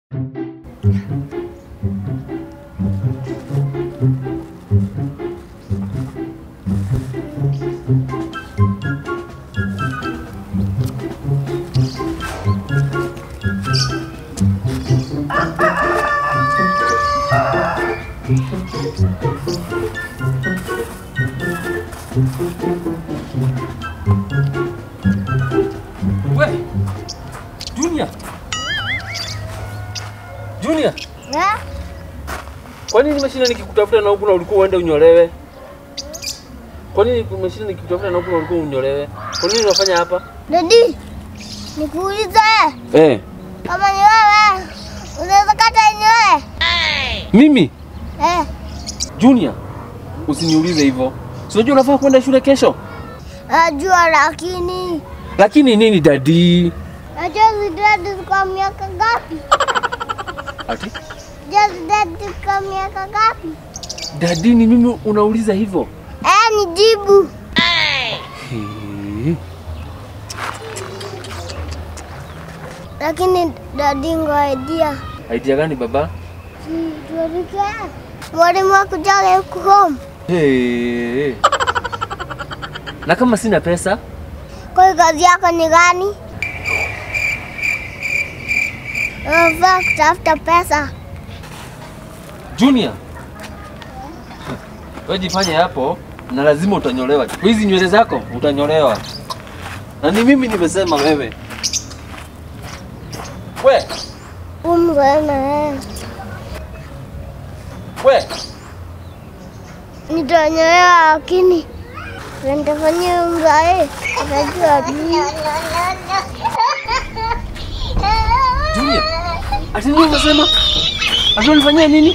We, Junior. Junior, Eh? kwa nini nimeshinda nikikutafuta na huku na ulikuwa uende unyolewe? Kwa nini nimeshinda nikikutafuta na huku na ulikuwa unyolewe? Kwa nini unafanya hapa? Dadi, nikuulize Eh, kama ni wewe unaweza kata nywele? mimi Eh, Junior, usiniulize hivyo. Si unajua unafaa kwenda shule kesho? najua lakini Lakini nini dadi? najua zidadi kwa miaka ngapi? Ati? Najua zidadi kwa miaka ngapi? Dadi ni mimi unauliza hivyo? Eh, nijibu. Hii. Lakini dadi, ngoja Idea gani baba? tuelekee mwalimu akujaga huku home. Hey. Na kama sina pesa? Kwa hiyo kazi yako ni gani? Unafaa kutafuta pesa. Junior. Wewe jifanye hapo na lazima utanyolewa. Kwa hizi nywele zako utanyolewa. Na ni mimi nimesema wewe. We, Umzana wewe. we. Nitanyolewa lakini nitafanyia mzae. Unajua mimi. Junior. Ati nini unasema? Ati unifanyia nini?